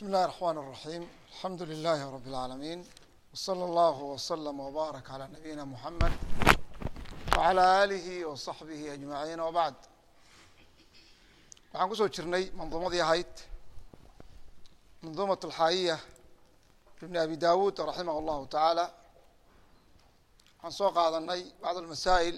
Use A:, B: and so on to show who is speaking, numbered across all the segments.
A: بسم الله الرحمن الرحيم الحمد لله رب العالمين وصلى الله وسلم وبارك على نبينا محمد وعلى آله وصحبه أجمعين وبعد waxaan kusoo jirnay manduumadii ahayd manduumaة الxaayiya ibn abi dawud raximah اllahu taعaalى waxaan soo qaadanay bacd اlmasaa'il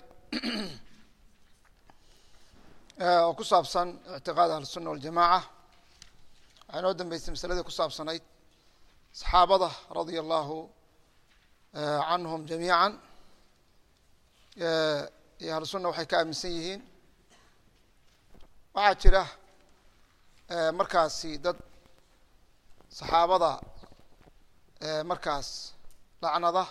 A: oo ku saabsan ictiqaad ahlu الsuna waljamaca waxaa inoo dambeysay masaladii ku saabsanayd saxaabada radia allahu canhum jamiica iyo ahlu sunna waxay ka aaminsan yihiin waxaa jira markaasi dad saxaabada markaas lacnada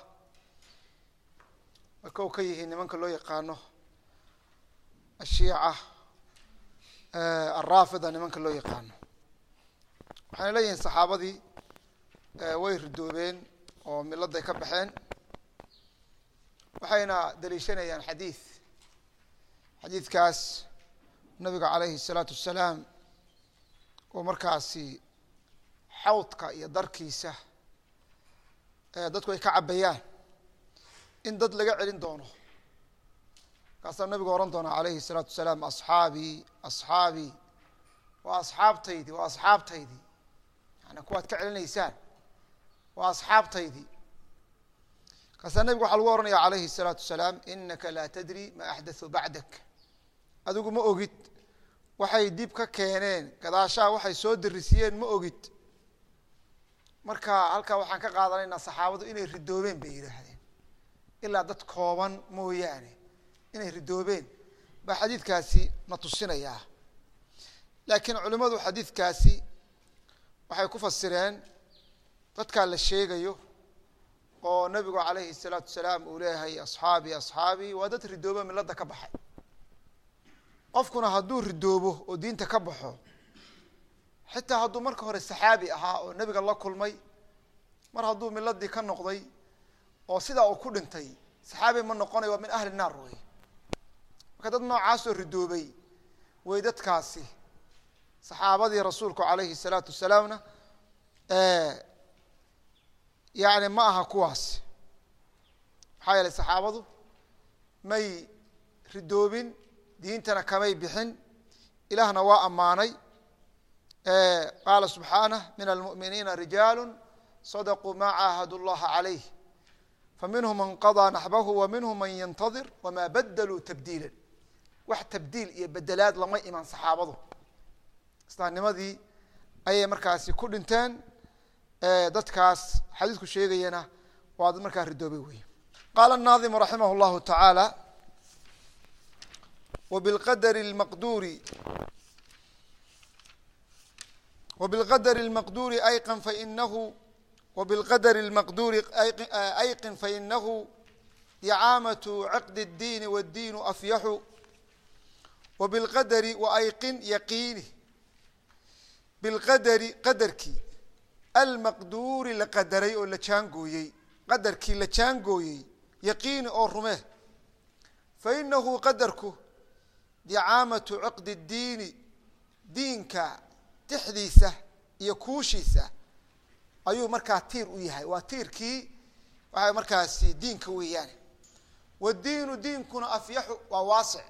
A: ay kow ka yihiin nimanka loo yaqaano ashiica alraafida nimanka loo yaqaano waxayna leeyihiin saxaabadii way ridoobeen oo miladay ka baxeen waxayna daliishanayaan xadiid xadiidkaas nabiga calayhi الsalaatu wasalaam oo markaasi xawdka iyo darkiisa dadku ay ka cabayaan in dad laga celin doono markaasaa nabigu ohan doonaa alayhi الsalaatu wasalaam asxaabii asxaabii waa asxaabtaydi waa asxaabtaydii yani kuwaad ka celinaysaan waa asxaabtaydii markaasaa nabigu waxaa lagu ohanaya alayhi الsalaatu wasalaam inaka laa tadri ma axdatثu bacdak adigu ma ogid waxay dib ka keeneen gadaashaha waxay soo darisiyeen ma ogid marka halkaa waxaan ka qaadanaynaa saxaabadu inay ridoobeen bay yidhaahdeen ilaa dad kooban mooyaane inay ridoobeen baa xadiidkaasi na tusinayaa laakiin culimmadu xadiidkaasi waxay ku fasireen dadkaa la sheegayo oo nabigu calayhi الsalaatu wasalaam uu leeyahay asxaabii asxaabii waa dad ridoobo milada ka baxay qofkuna hadduu ridoobo oo diinta ka baxo xitaa hadduu marka hore saxaabi ahaa oo nebiga la kulmay mar hadduu miladii ka noqday oo sidaa uu ku dhintay saxaabi ma noqonayo waa min ahli naar wey marka dad noocaasoo ridoobay way dadkaasi saxaabadii rasuulku calayhi salaatu wasalaamna yani ma aha kuwaas maxaa yeelay saxaabadu may ridoobin diintana kamay bixin ilaahna waa ammaanay qaala subxaanah min almu'miniina rijaalu sadaquu ma caahadu llaha calayh faminhum man qadaa naxbahu wa minhum man yantadir wama badaluu tabdiila wax tabdiil iyo bedelaad lama iman saxaabadu islaamnimadii ayay markaasi ku dhinteen dadkaas xadiisku sheegayana waa dad markaa ridoobay wey qaala naadimu raximah llahu tacaala وبالqdر المqdور وبالqdر المqdور أيقن فإنه وبالqdر المqdور أيقن فإنه إعاamة عقد الدين والدين أفيح وبالqdر وأيقن يقينi بالqdر qadarkii المqdوri la qadaray oo la jaangooyey qadarkii la jaangooyey yaqiini oo rume faإnahu qadarku dicaamatu ciqdi اdiini diinka tixdiisa iyo kuushiisa ayuu markaa tiir u yahay waa tiirkii waxa markaasi diinka weeyaan wadiinu diinkuna afyaxu waa waasic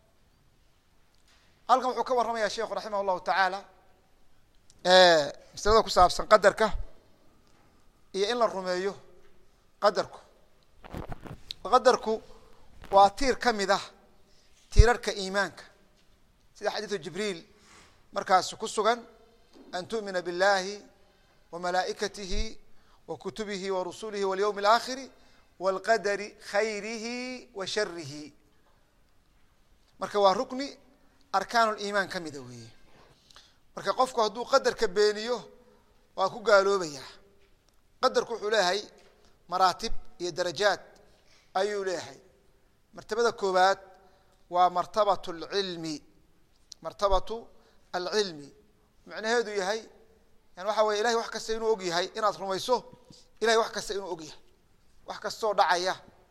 A: halkan wuxuu ka warramaya sheikhu raximah اllahu tacaala masalada ku saabsan qadarka iyo in la rumeeyo qadarku qadarku waa tiir ka mid ah tiirarka iimaanka sida xadiidu jibriil markaas ku sugan an tu'mina biاllahi wa malaa'ikatihi wa kutubihi wa rusulihi walyowmi اlaakhiri wاlqadari khayrihi wa sharihi marka waa rukni arkaan liimaan ka mida weeye marka qofku hadduu qadarka beeniyo waa ku gaaloobaya qadarku wuxuu leeyahay maraatib iyo darajaad ayuu leeyahay martabada koowaad waa martabat alcilmi martabatu alcilmi macnaheedu yahay yani waxa weye ilahay wax kasta inuu og yahay inaad rumayso ilahay wax kasta inuu og yahay wax kastoo dhacaya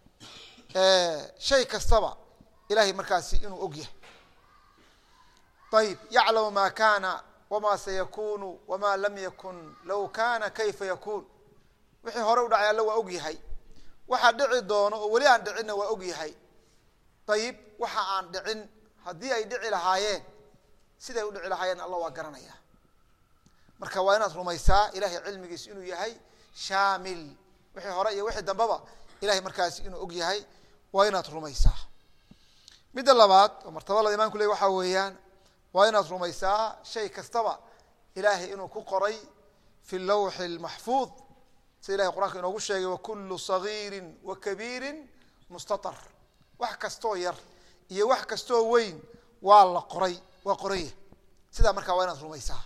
A: shay kastaba ilahay markaasi inuu og yahay ayib yaclamu ma kana wamaa sayakunu wamaa lam yakun low kana kayfa yakun wixii hore u dhacay alla waa og yahay waxa dhici doono oo weli aan dhicinna waa og yahay ayib waxa aan dhicin haddii ay dhici lahaayeen siday u dhici lahaayeen alla waa garanaya marka waa inaad rumaysaa ilahay cilmigiis inuu yahay shaamil wixii hore iyo wixii dambeba ilahay markaasi inuu og yahay waa inaad rumaysaa midda labaad oo martabada imaanku ley waxaa weeyaan waa inaad rumaysaa shay kastaba ilaahay inuu ku qoray fi lawxi اlmaxfuud sida ilahay qur'anka inoogu sheegay wakulu صagiiri wa kabiiri mustaطar wax kastoo yar iyo wax kastoo weyn waa la qoray waa qoranya sidaa markaa waa inaad rumaysaa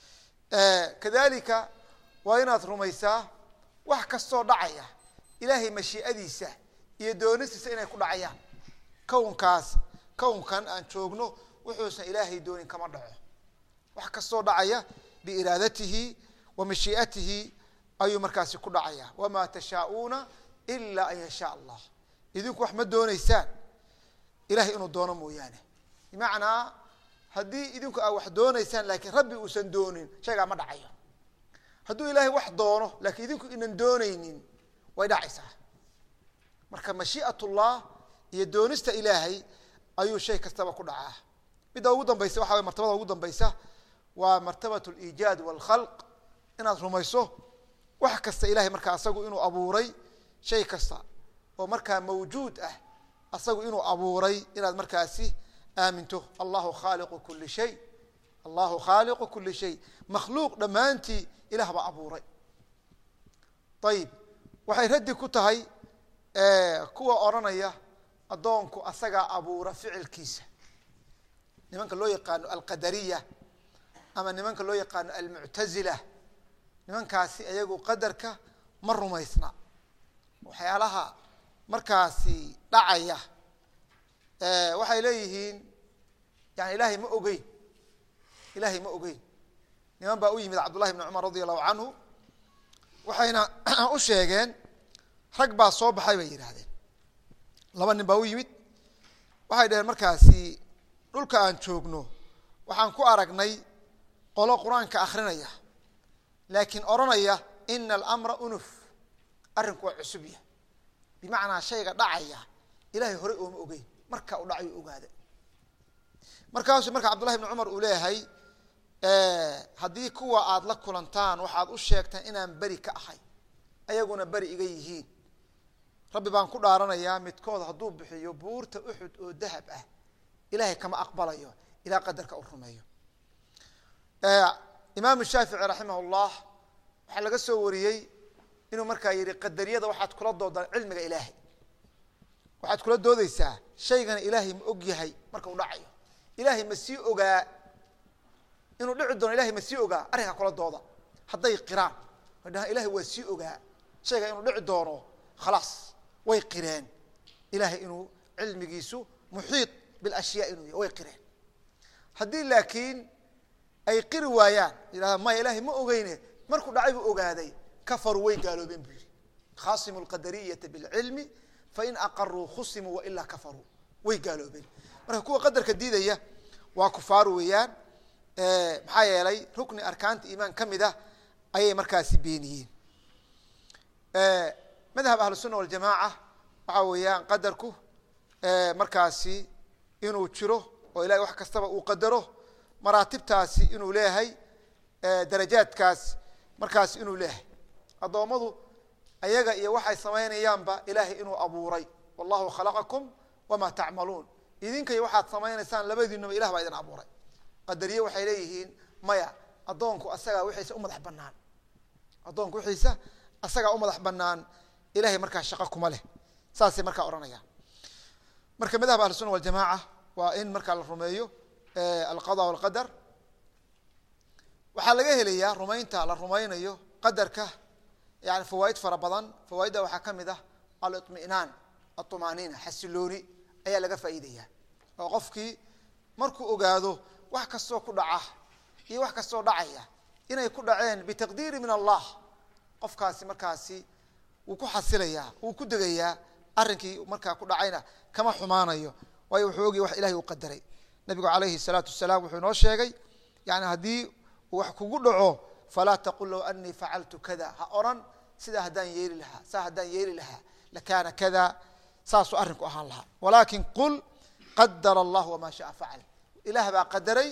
A: kadalika waa inaad rumaysaa wax kastoo dhacaya ilaahay mashii'adiisa iyo doonistiisa inay ku dhacayaan kownkaas kownkan aan joogno wuxuusan ilaahay doonin kama dhaco wax kastoo dhacaya biiraadatihi wa mashii'atihi ayuu markaasi ku dhacaya wamaa tashaauuna ila an yashaa allah idinku wax ma dooneysaan ilahay inuu doono mooyaane bimacnaa haddii idinku aa wax dooneysaan laakiin rabbi uusan doonin shaygaa ma dhacayo hadduu ilaahay wax doono laakiin idinku inan dooneynin way dhacaysaa marka mashii'at ullah iyo doonista ilaahay ayuu shay kastaba ku dhacaa midda ugu dambaysa waxa way martabada ugu dambaysa waa martabat liijaad walkhalq inaad rumayso wax kasta ilahay markaa asagu inuu abuuray shay kasta oo markaa mawjuud ah asagu inuu abuuray inaad markaasi aaminto allahu khaaliqu kuli shay allahu khaaliqu kuli shay makhluuq dhammaantii ilah baa abuuray ayib waxay raddi ku tahay kuwa odhanaya addoonku asagaa abuura ficilkiisa nimanka loo yaqaano alqadariya ama nimanka loo yaqaano almuctazila nimankaasi ayagu qadarka ma rumaysna waxyaalaha markaasi dhacaya waxay leeyihiin yani ilaahay ma ogeyn ilaahay ma ogeyn niman baa u yimid cabdullahi bni cumar radi allahu canhu waxayna u sheegeen rag baa soo baxay bay yidhaahdeen laba nin baa u yimid waxay dhaheen markaasi dhulka aan joogno waxaan ku aragnay qolo qur-aanka akrinaya laakiin odhanaya ina alamra unuf arrinku waa cusubya bimacnaa shayga dhacaya ilahay horey ooma ogeyn marka u dhacayo ogaada markaasuu marka cabdullahi bni cumar uu leeyahay haddii kuwa aada la kulantaan waxaad u sheegtaan inaan beri ka ahay ayaguna beri iga yihiin rabbi baan ku dhaaranayaa midkood hadduu bixiyo buurta uxud oo dahab ah ilahay kama aqbalayo ilaa qadarka u rumeeyo imaamu shaafici raximah llah waxaa laga soo wariyey inuu markaa yihi qadariyada waxaad kula doodaan cilmiga ilaahay waxaad kula doodeysaa shaygana ilaahay ma og yahay marka u dhacayo ilaahay ma sii ogaa inuu dhici doono ilahay ma sii ogaa arrinkaa kula dooda hadday qiraan ay dhahaan ilahay waa sii ogaa shayga inuu dhici doono khalaas way qireen ilahay inuu cilmigiisu muxiit bilashyaa inuu yahy way qireen haddii laakiin ay qiri waayaan yidhahda maya ilahay ma ogeyne markuu dhacay buu ogaaday kafaruu way gaaloobeen buu yihi khasimu lqadariyata bilcilmi fain aqaruu khusimuu wailaa kafaruu way gaaloobeen marka kuwa qadarka diidaya waa kufaar weeyaan maxaa yeelay rukni arkaanta iimaan ka mid ah ayay markaasi beeniyeen madhab ahlusuna waljamaaca waxaa weeyaan qadarku markaasi inuu jiro oo ilahay wax kastaba uu qadaro maraatibtaasi inuu leeyahay darajaadkaas markaasi inuu leeyahay addoommadu ayaga iyo waxay samaynayaanba ilaahay inuu abuuray wallahu khalaqakum wamaa tacmaluun idinkayo waxaad samaynaysaan labadiinaba ilah baa idin abuuray qadariye waxay leeyihiin maya addoonku asagaa wixiisa u madax banaan addoonku wixiisa asagaa u madax banaan ilahay markaa shaqo kuma leh saasay markaa odhanayaan marka madhab ahlusuna waljamaaca waa in markaa la rumeeyo alqada walqadar waxaa laga helayaa rumaynta la rumaynayo qadarka yani fawaaid fara badan fawaaidda waxaa ka mid ah aliطmi'naan aطumaaniina xasilooni ayaa laga faa'iidaya oo qofkii markuu ogaado wax kastoo ku dhaca iyo wax kastoo dhacaya inay ku dhaceen bitaqdiiri min allah qofkaasi markaasi wuu ku xasilayaa wuu ku degayaa arrinkii markaa ku dhacayna kama xumaanayo waayo wuxuu ogaya wax ilahay uu qadaray nabigu alayhi الsalaatu wasalaam wuxuu inoo sheegay yani haddii wax kugu dhaco falaa taqul low anii facaltu kada ha oran sidaa haddaan yeeli lahaa saa haddaan yeeli lahaa lakaana kada saasuu arrinku ahaan lahaa walaakin qul qadara allah wamaa shaa facal ilaah baa qadaray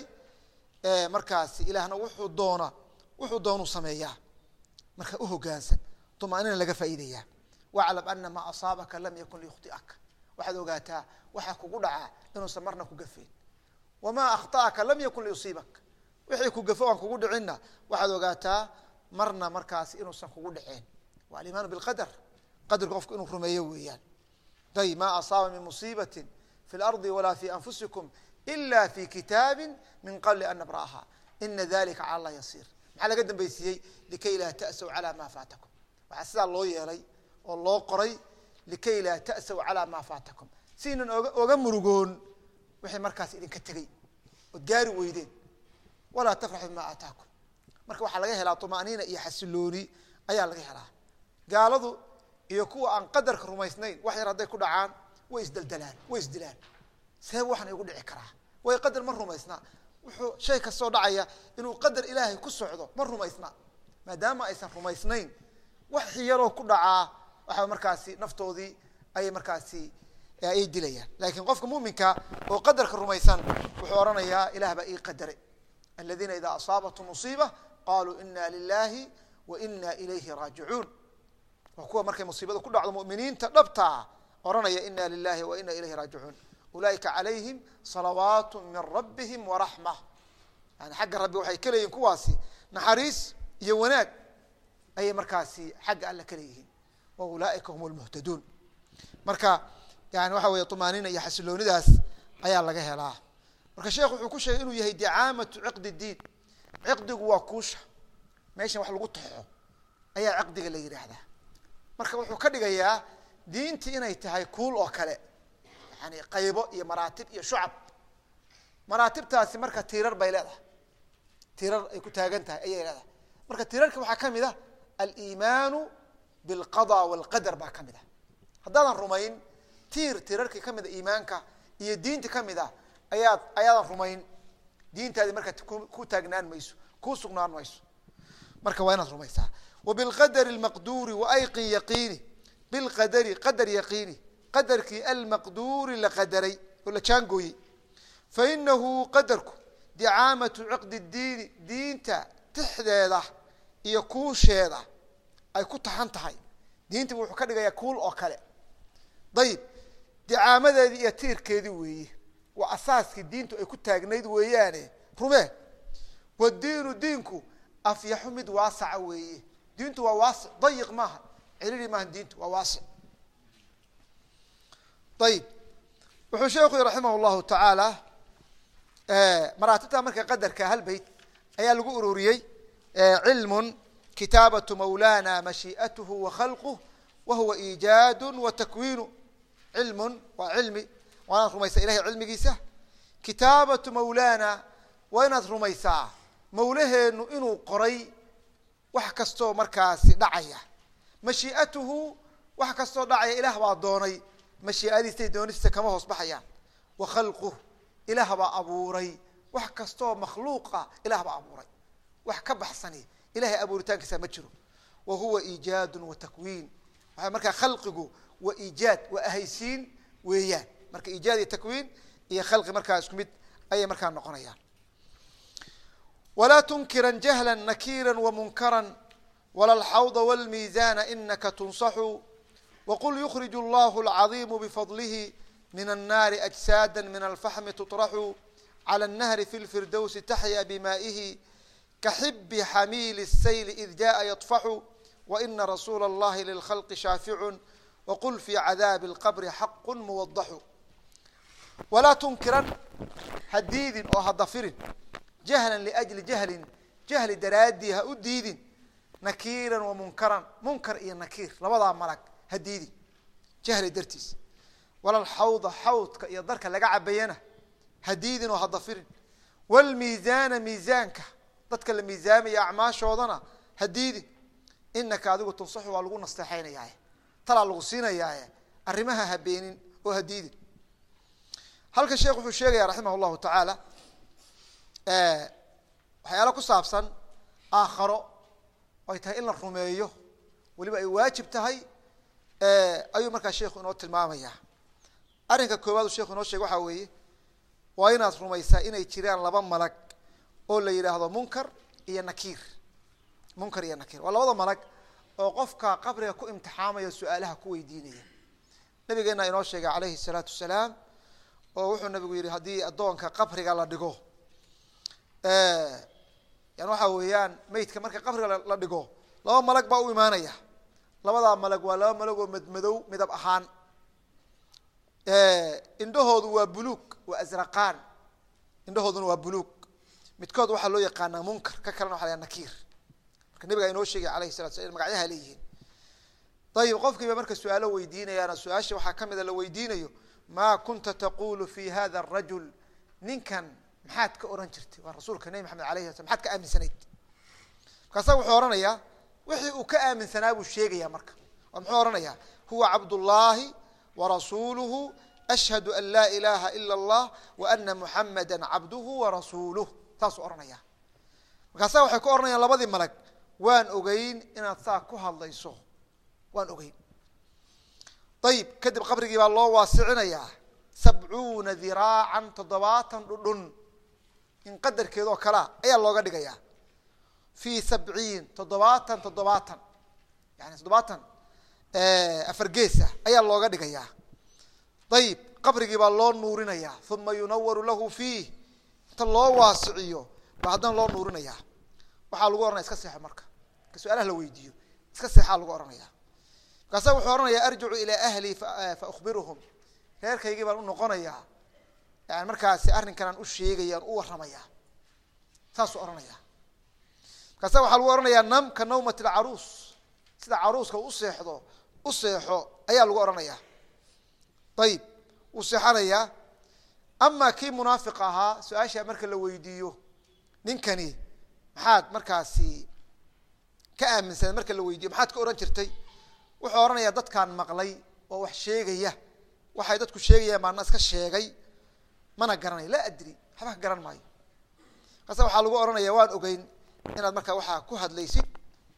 A: markaasi ilaahna wuxuu doona wuxuu doonuu sameeyaa marka uhogaansan umaanina laga faa'iidaya waclam ana maa asaabaka lam yakun liyukhti'aka waxaad ogaataa waxaa kugu dhacaa inuusan marna ku gafayn wamaa akhطa'aka lam yakun liyusiibak wixii ku gafo aan kugu dhicinna waxaad ogaataa marna markaasi inuusan kugu dhaceen waa alimaanu biqadar qadarka qofku inuu rumeeyo weeyaan ayb ma asaaba min musiibati fi اlardi walaa fi anfusikum ila fi kitaabi min qabli an nabra'aha ina dalika cala allah yasiir maxaa laga dambaysiiyey likay laa ta'saw calaa maa faatakum waxaa sidaa loo yeelay oo loo qoray likay laa ta'saw calaa maa faatakum si inan oga oga murugoon wixii markaas idinka tegey ood gaari weydeen walaa tafraxu bima aataakum marka waxaa laga helaa طumaaniina iyo xasilooni ayaa laga helaa gaaladu iyo kuwa aan qadarka rumaysnayn wax yar hadday ku dhacaan way isdeldelaan way isdilaan seeb waxna igu dhici karaa way qadar ma rumaysnaa wuxuu shay kastoo dhacaya inuu qadar ilaahay ku socdo ma rumaysna maadaama aysan rumaysnayn wax yaroo ku dhacaa waxaa markaasi naftoodii ayay markaasi ayay dilayaan laakiin qofka muminka oo qadarka rumaysan wuxuu odhanayaa ilah baa ii qadaray aladiina idaa asaabathum musiiba qaluu ina lilahi wa ina ilayhi raajicuun waa kuwa markay musiibada ku dhacdo muminiinta dhabtaa odhanaya ina lilahi wa ina ilayhi raajicuun ulaaika calayhim salawaat min rabbihim waraxma yani xagga rabbi waxay ka leeyihin kuwaasi naxariis iyo wanaag ayay markaasi xagga alle ka leeyihiin wa ulaaika hum lmuhtaduun marka yani waxa weeye طumaaniina iyo xasiloonidaas ayaa laga helaa marka sheekh wuxuu ku sheegay inuu yahay dicaamatu ciqdi diin ciqdigu waa kuusha meeshan wax lagu taxo ayaa ciqdiga la yidhaahdaa marka wuxuu ka dhigayaa diintii inay tahay kuul oo kale yani qaybo iyo maraatib iyo shucab maraatibtaasi marka tiirar bay leedahay tiirar ay ku taagan tahay ayay leedahay marka tiirarka waxaa ka mid ah aliimaanu bilqada walqadar baa ka mid ah haddaadan rumayn tiir tiirarkii ka mid a iimaanka iyo diinta ka mid ah ayaad ayaadan rumayn diintaadi marka ku taagnaan mayso ku sugnaan mayso marka waa inaad rumaysaa wabilqadari almaqduuri waayqin yaqiini bilqadari qadar yaqiini qadarkii almaqduuri la qadaray oo la jaangooyey fainahu qadarku dicaamatu ciqdi diini diinta tixdeeda iyo kuusheeda ay ku taxan tahay diintiibu wuxuu ka dhigayaa kuul oo kale dayib dicaamadeedii iyo tiirkeedii weeye waa asaaskii diintu ay ku taagnayd weeyaane rumee wadiinu diinku afyaxu mid waasaca weeye diintu waa waasic dayiq maaha celili maaha diintu waa waasic ayib wuxuu sheekhu yii raximah llahu tacaala maraatibta marka qadarka hal beyt ayaa lagu ururiyey cilmun kitaabatu mawlana mashii'atuhu wa khalquh wa huwa iijaadu wa takwiinu cilmun waa cilmi waa inaad rumaysaa ilahay cilmigiisa kitaabatu mawlana waa inaad rumaysaa mawlaheenu inuu qoray wax kastoo markaasi dhacaya mashii'atuhu wax kastoo dhacaya ilaah baa doonay mashii'adiisay doonistiisa kama hoos baxayaan wa khalquh ilaah baa abuuray wax kastoo makhluuqa ilaah baa abuuray wax ka baxsani ilahay abuuritaankiisa ma jiro wa huwa iijaadu wa takwiin waxa markaa khalqigu waa iijaad waa ahaysiin weeyaan marka iijaad iyo takwiin iyo khalqi markaa isku mid ayay markaa noqonayaan walaa tunkiran jahla nakira wamunkara wala alxawda wاlmiizana inaka tunsaxu waqul yukrij اllah اlcaظimu bfadlihi min الnaari أجsaada min alfaxmi tuطraxu calى الnahri fi اlfirdowsi taxya bimaaئihi kaxibi xamiili الsayl id jaءa yaطfaxu waina rasuula اllahi lilkhalqi shaaficu waqul fi cadaabi اlqabri xaqu muwadaxu walaa tunkiran ha diidin oo ha dafirin jahlan liajli jahlin jahli daraaddii ha u diidin nakiiran wa munkaran munkar iyo nakiir labadaa malag ha diidin jahli dartiis walal xawda xawdka iyo darka laga cabayana ha diidin oo ha dafirin wlmiizaana miizaanka dadka la miisaamaya acmaashoodana ha diidin inaka adigu tunsaxu waa lagu nasteexaynayaaye talaa lagu siinayaaye arrimaha ha beenin oo ha diidin halkan sheekh wuxuu sheegaya raximah llahu tacaala waxyaalo ku saabsan aakharo ay tahay in la rumeeyo weliba ay waajib tahay ayuu markaa sheikhu inoo tilmaamaya arrinka koowaad uu sheikhu inoo sheegay waxaa weeye waa inaad rumaysaa inay jiraan laba malag oo la yidhaahdo munkar iyo nakiir munkar iyo nakiir waa labada malag oo qofka qabriga ku imtixaamaya su-aalaha ku weydiinaya nabigeena inoo sheegay calayhi salaatu wasalaam oo wuxuu nabigu yihi haddii addoonka qabriga la dhigo yani waxa weeyaan meydka marka qabriga la dhigo laba malag baa u imaanaya labadaa malag waa laba malag oo madmadow midab ahaan indhahoodu waa buluug waa azraqaan indhahooduna waa buluug midkood waxaa loo yaqaanaa munkar ka kalena waxa la nakiir marka nabigaa inoo sheegay alayhi salatu sla magacyaha leeyihiin ayib qofkiiba marka su-aalo weydiinayaana su-aasha waxaa ka mida la weydiinayo maa kunta taqulu fi hada arajul ninkan maxaad ka oran jirtay waa rasuulka nebi maxamed alayh sla maxaad ka aaminsanayd markaasa wuxuu ohanayaa wixii uu ka aaminsanaa buu sheegaya marka oo muxuu ohanayaa huwa cabdullaahi warasuuluhu ashhadu an laa ilaha ila allah wa ana muxamada cabduhu warasuuluh saasuu ohanaya markaasa waxay ku ohanayaan labadii malag waan ogeyn inaad saa ku hadlayso waan ogeyn ayib kadib qabrigii baa loo waasicinayaa sabcuuna diraacan toddobaatan dhudhun in qadarkeedoo kalea ayaa looga dhigayaa fi sabciin toddobaatan toddobaatan yani toddobaatan afar geesa ayaa looga dhigayaa ayib qabrigii baa loo nuurinayaa uma yunawaru lahu fiih inta loo waasiciyo baa haddana loo nuurinayaa waxaa lagu ohanaya iska seexo marka marka su-aalaha la weydiiyo iska seexaa lagu ohanaya markaasa wuxuu ohanaya arjicu ilaa ahli fa ukhbiruhum reerkaygii baan u noqonayaa yani markaasi arrinkan aan u sheegaya aan u warramaya saasuu ohanaya markaasa waxaa lagu ohanayaa nam ka nawmat alcaruus sida caruuska u seexdo u seexo ayaa lagu ohanayaa ayib wuu seexanayaa ama kii munaafiq ahaa su-aashaa marka la weydiiyo ninkani maxaad markaasi ka aaminsaned marka la weydiiyo maxaad ka ohan jirtay wuxuu ohanayaa dadkaan maqlay oo wax sheegaya waxay dadku sheegayaan baana iska sheegay mana garanayo laa adri waxba ka garan maayo markaasa waxaa lagu ohanaya waan ogeyn inaad markaa waxaa ku hadlaysid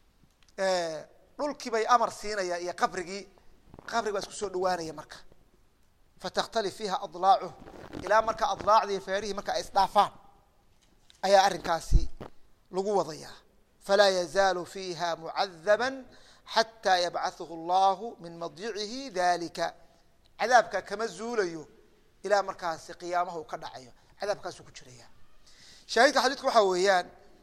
A: dhulkii bay amar siinaya iyo qabrigii qabrigi baa isku soo dhawaanaya marka fatakhtali fiiha adlaacuh ilaa marka adlaacdii feerihii marka ay isdhaafaan ayaa arrinkaasi lagu wadayaa falaa yazaalu fiiha mucadaba xataa yabcaثhu اllahu min madjicihi dalika cadaabka kama zuulayo ilaa markaasi qiyaamaha uu ka dhacayo cadaabkaasuu ku jiraya shaahidka xadiidku waxaa weeyaan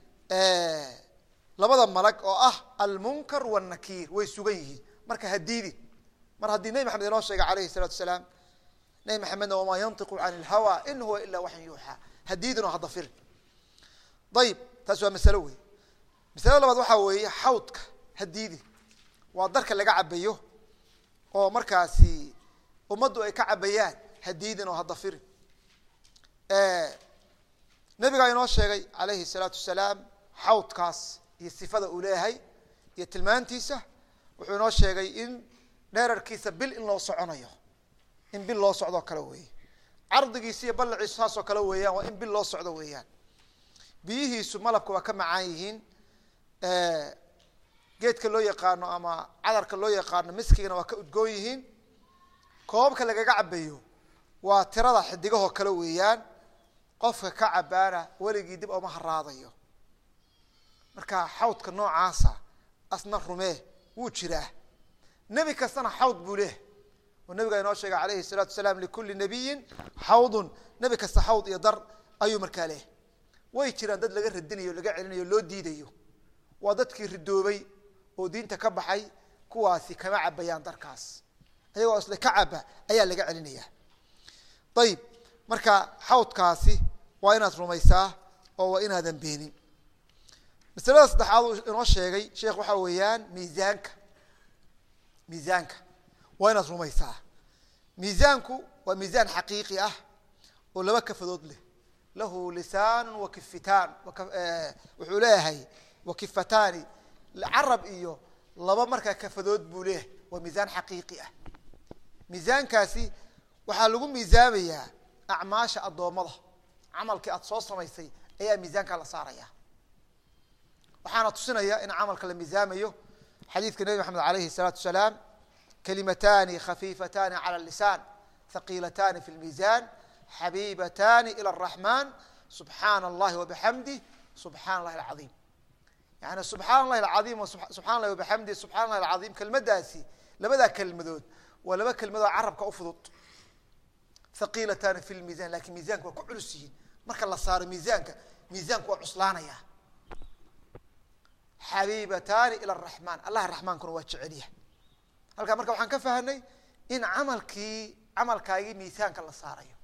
A: labada malag oo ah almunkar wاnakiir way sugan yihiin marka hadiidi mar haddii nebi maxamed inoo sheegay alayhi الsalatu asalaam nebi maxamedna wamaa yantiqu can اlhawa in huwa ila waxyan yuuxaa hadiidin oo haddafirin ayib taas waa masalo wey masalada labaad waxaa weeye xawdka hadiidi waa darka laga cabayo oo markaasi ummaddu ay ka cabayaan hadiidin oo haddafirin nabigaa inoo sheegay alayhi الsalaatu wasalaam xawdkaas iyo sifada uu leeyahay iyo tilmaantiisa wuxuu inoo sheegay in dheerarkiisa bil in loo soconayo in bil loo socdoo kale weeye cardigiisa iyo ballaciisu saasoo kale weeyaan waa in bil loo socdo weeyaan biyihiisu malabka waa ka macaan yihiin geedka loo yaqaano ama cadarka loo yaqaano miskigana waa ka udgoon yihiin koobabka lagaga cabayo waa tirada xidigahoo kale weeyaan qofka ka cabaana weligii dib ooma haraadayo marka xawdka noocaasa asna rumee wuu jiraa nebi kastana xawd buu leh oo nabigaa inoo sheegay alayhi الsalaatu wasalaam likuli nabiyin xawdun nebi kasta xawd iyo dar ayuu markaa leh way jiraan dad laga radinayo laga celinayo loo diidayo waa dadkii ridoobay oo diinta ka baxay kuwaasi kama cabayaan darkaas ayagoo isle ka caba ayaa laga celinaya ayib marka xawdkaasi waa inaad rumaysaa oo waa inaadan beenin masalada saddexaad uu inoo sheegay sheekh waxaa weeyaan miisaanka miisaanka waa inaad rumaysaa miisaanku waa miisaan xaqiiqi ah oo laba kafadood leh lahu lisaan wa kifitaan wuxuu leeyahay wa kifataani carab iyo laba markaa kafadood buu leeyahay waa miisaan xaqiiqi ah miisaankaasi waxaa lagu miisaamayaa acmaasha addoommada camalkii aada soo samaysay ayaa miisaankaa la saaraya waxaana tusinaya in camalka la miisaamayo xadiidka nebi maxamed alayhi الsalaatu wasalaam kalimatani khafiifatani calى lisaan haqiilatani fi lmiisan xabiibatani ilى الraxman subxaana اllahi wabixamdih subxana اllahi alcaiim yani subxaana اllahi alcaiim subxana اllahi wabixamdih subxana اllahi alcaiim kelmadaasi labadaa kelmadood waa laba kelmadood carabka u fudud haqiilatani fi lmiisan lakin miisanka waa ku culus yihiin marka la saaro miisaanka miisaanku waa cuslaanaya xabiibatani ilى الraxman allah raxmaankuna waa jecelyahay halkaa marka waxaan ka fahanay in camalkii camalkaagii miisaanka la saarayo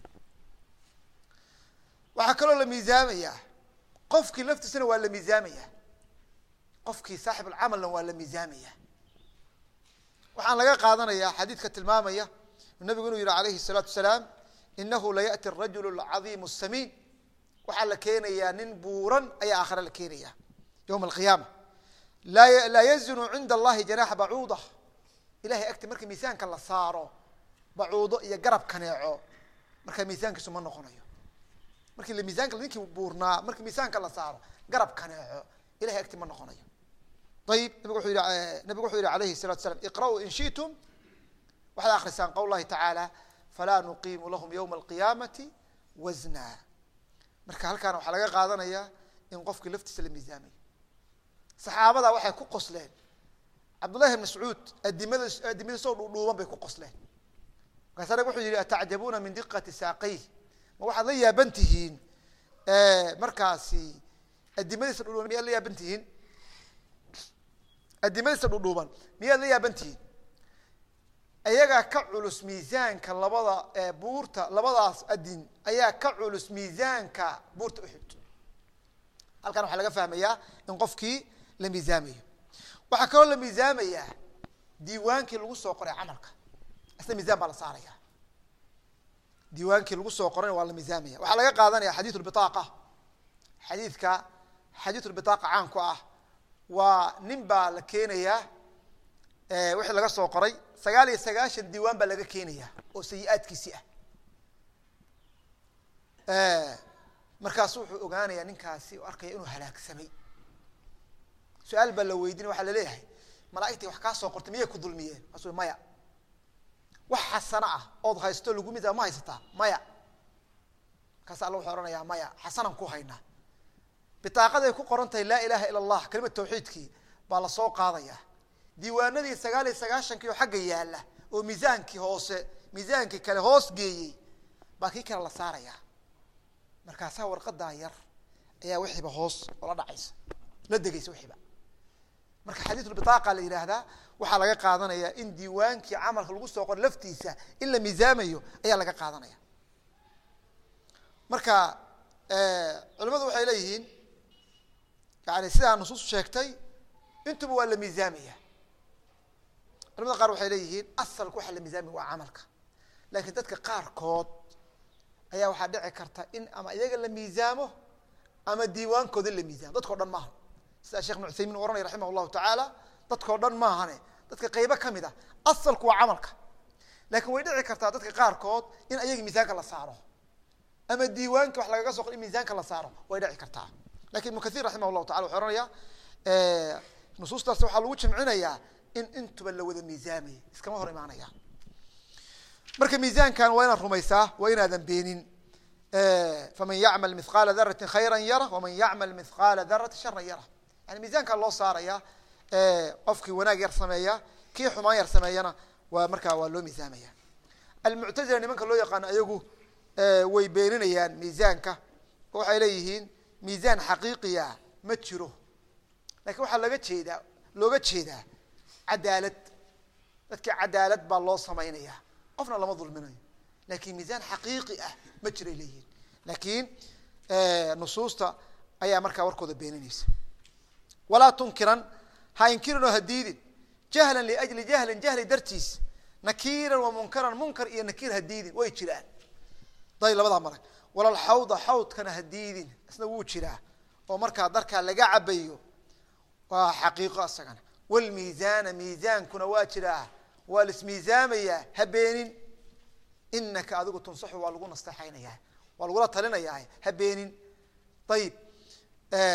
A: waxaa kaloo la miisaamaya qofkii laftiisana waa la miisaamaya qofkii saaxib alcamalna waa la miisaamaya waxaan laga qaadanaya xadiidka tilmaamaya nabigu inuu yihi alayhi الsalaatu wasalaam inahu layaأti الrajul اlcadiim الsamiin waxaa la keenayaa nin buuran ayaa aakhare la keenaya yowma alqiyaama laa yazinu cinda allahi janaxa bacuuda ilahay agti marka miisaanka la saaro bacuudo iyo garab kaneeco markaa miisaankiisu ma noqonayo markii la miisaanka ninkii buurnaa markii miisaanka la saaro garab kaneeco ilahay agti ma noqonayo ayib nabig wuxuu yihi nabigu wuxuu yihi alayhi الsalatu slam iqra'uu in shitum waxaad akrisaan qowl llahi tacaala falaa nuqiimu lahum ywma alqiyaamati wasna marka halkaana waxaa laga qaadanaya in qofkii laftiisa la miisaamayo saxaabada waxay ku qosleen cabdullahi bn mascuud adimada adimadiisoo dhuudhuuban bay ku qosleen markaasa nabig wuxuu yihi atacjabuuna min diqati saaqayh ma waxaad la yaaban tihiin markaasi adimadiisa dhudhuuban miyaad la yaaban tihiin adimadiisa dhudhuuban miyaad la yaaban tihiin ayagaa ka culus miisaanka labada buurta labadaas adin ayaa ka culus miisaanka buurta uxud halkan waxaa laga fahmayaa in qofkii la miisaamayo waxaa kaloo la miisaamayaa diiwaankii lagu soo qoray camalka isna miisaan baa la saaraya diiwaankii lagu soo qorayna waa la miisaamaya waxaa laga qaadanaya xadiid lbiaaqa xadiidka xadiid lbiaaqa caanku ah waa nin baa la keenayaa wixii laga soo qoray sagaal iyo sagaashan diiwaan baa laga keenaya oo sayi-aadkiisi ah markaasu wuxuu ogaanaya ninkaasi oo arkaya inuu halaagsamay su-aal baa la weydiina waxaa laleeyahay malaaigtii wax kaa soo qortay miyay ku dulmiyeen maasu maya wax xasano ah ood haysto lagu mid ma haysataa maya markaas alla wuxuu ohanayaa maya xasanaan ku haynaa bitaaqaday ku qoran tahay laa ilaha ila allah kelimad tawxiidkii baa lasoo qaadaya diiwaanadii sagaal iyo sagaashankii oo xagga yaalla oo miisaankii hoose miisaankii kale hoos geeyey baa kii kale la saaraya markaasaa warqadaa yar ayaa wixiiba hoos oola dhacaysa la degaysa wixiiba marka xadiisulbitaaqa la yidhaahdaa waxaa laga qaadanaya in diiwaankii camalka lagu soo qoro laftiisa in la miisaamayo ayaa laga qaadanaya marka culimadu waxay leeyihiin yani sidaa nusuus sheegtay intuba waa la miisaamaya culamada qaar waxay leeyihiin asalka waxaa la miisaamaya waa camalka laakiin dadka qaarkood ayaa waxaa dhici karta in ama iyaga la miisaamo ama diiwaankooda la miisaamo dadkao dhan maaha sida shekh ibn uthaymin u ohanaya raximah llahu tacaala dadkao dhan maahane dadka qaybo kamid a asalku waa camalka laakiin way dhici kartaa dadka qaarkood in ayaga miisaanka la saaro ama diiwaanka wax lagaga so qor in miisaanka la saaro way dhici kartaa lakin ibnu kathir raximah llahu tacala wuxuu ohanaya nusuustaas waxaa lagu jimcinayaa in intuba la wada miisaamay iskama hor imaanaya marka miisaankan waa inaad rumaysaa waa inaadan beenin faman yacmal mithqaala darati khayra yara waman yacmal mithqaala darati shara yara yani miisaankaa loo saaraya qofkii wanaag yar sameeya kii xumaan yar sameeyana waa markaa waa loo miisaamaya almuctazila nimanka loo yaqaano ayagu way beeninayaan miisaanka oo waxay leeyihiin miisaan xaqiiqiya ma jiro lakin waxaa laga jeedaa looga jeedaa cadaalad dadkii cadaalad baa loo samaynaya qofna lama dulminayo lakin miisaan xaqiiqi ah ma jiray leeyihin lakin nusuusta ayaa markaa warkooda beeninaysa walaa tunkiran ha inkirin oo ha diidin jahlan liajli jahlin jahli dartiis nakiiran wa munkaran munkar iyo nakiir ha diidin way jiraan day labadaa marag walal xawda xawdkana ha diidin isna wuu jiraa oo markaa darkaa laga cabayo waa xaqiiqo isagana wlmiizaana miizaankuna waa jiraa waa laismiisaamayaa ha beenin inaka adigu tunsaxu waa lagu nasteexaynayaa waa lagula talinayaa ha beenin ayib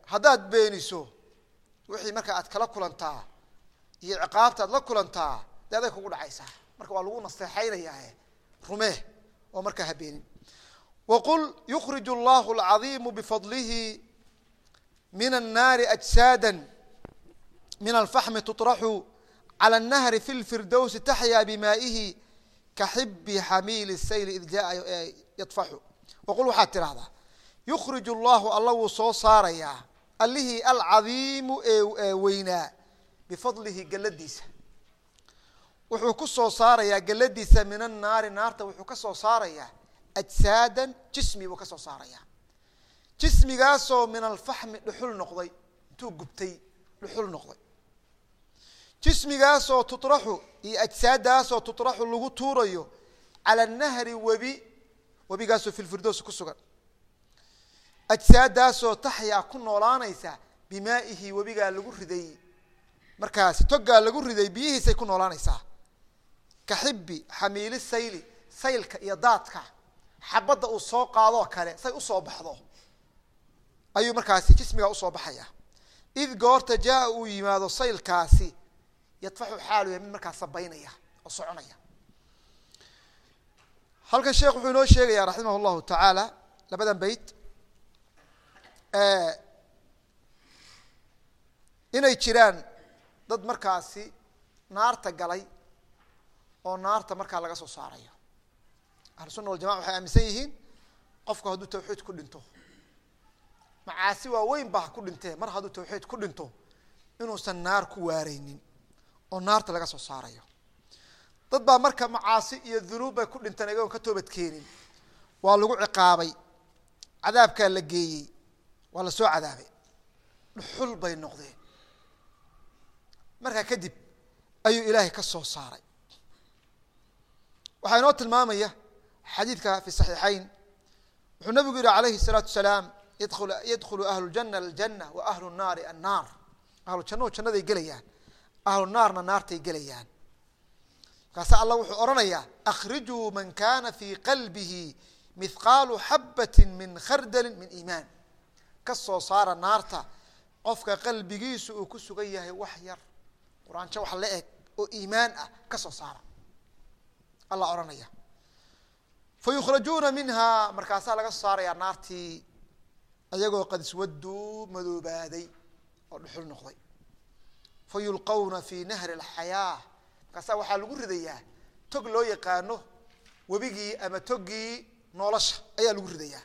A: haddaad beeniso wixii marka aad kala kulantaa iyo ciqaabta aad la kulantaa dee aday kugu dhacaysaa marka waa lagu nasteexaynayaa rumee oo markaa ha beenin waqul yukrij allahu alcadiimu bifadlihi min annaari ajsaada min alfaxmi tuطraxu calى الnahri fi lfirdowsi taxyaa bimaa'ihi kaxibi xamiili sayl id jaa yadfaxu waqul waxaad tidhahdaa yukrij allahu alla wuu soo saarayaa allihii alcadiimu ee weynaa bifadlihi geladiisa wuxuu ku soo saarayaa geladiisa min annaari naarta wuxuu ka soo saarayaa ajsaadan jismi buu ka soo saarayaa jismigaasoo min alfaxmi dhuxul noqday intuu gubtay dhuxul noqday jismigaasoo tuطraxu iyo ajsaadaasoo tuطraxu lagu tuurayo cala nahri webi webigaasoo fi lfirdows ku sugan ajsaadaasoo taxyaa ku noolaanaysa bimaa'ihi webigaa lagu riday markaasi togaa lagu riday biyihiisay ku noolaanaysaa ka xibi xamiili sayli saylka iyo daadka xabadda uu soo qaadoo kale say usoo baxdo ayuu markaasi jismigaa usoo baxaya id goorta jaa uu yimaado saylkaasi yadfaxu xaalu yahay mid markaa sabaynaya oo soconaya halkan sheekh wuxuu inoo sheegaya raximah llahu tacaala labadan beyt inay jiraan dad markaasi naarta galay oo naarta markaa laga soo saarayo ahlu sunna waljamaca waxay aaminsan yihiin qofku hadduu tawxiid ku dhinto macaasi waaweyn ba ha ku dhintee mar hadduu tawxiid ku dhinto inuusan naar ku waareynin oo naarta laga soo saarayo dad baa marka macaasi iyo dunuub bay ku dhinteen ayagoon ka toobad keenin waa lagu ciqaabay cadaabkaa la geeyey waa la soo cadaabay dhuxul bay noqdeen markaa kadib ayuu ilaahay ka soo saaray waxaa inoo tilmaamaya xadiidka fi saxiixayn wuxuu nabigu yihi alayhi الsalaatu salaam yadul yadkhulu ahlu ljana aljana wa ahlu nnaari annaar ahlu jannahu jannaday gelayaan ahlu naarna naartay gelayaan markaasa allah wuxuu odhanayaa akrijuu man kana fii qalbihi mithqaalu xabati min khardalin min iimaan ka soo saara naarta qofka qalbigiisu uu ku sugan yahay wax yar quraanjo wax la eg oo iimaan ah ka soo saara allah odhanaya fa yukhrajuuna minha markaasaa laga soo saarayaa naartii ayagoo qad iswaduu madoobaaday oo dhuxul noqday fa yulqawna fi nahri alxayaa markaasaa waxaa lagu ridayaa tog loo yaqaano webigii ama toggii nolosha ayaa lagu ridayaa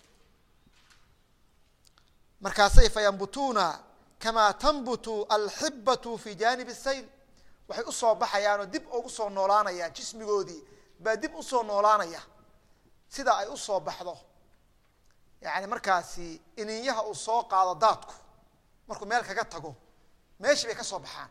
A: markaasay fayambutuuna kamaa tanbutu alxibatu fi janib sayl waxay usoo baxayaanoo dib ugu soo noolaanayaan jismigoodii baa dib usoo noolaanaya sida ay usoo baxdo yani markaasi ininyaha uu soo qaado daadku markuu meel kaga tago meeshii bay ka soo baxaan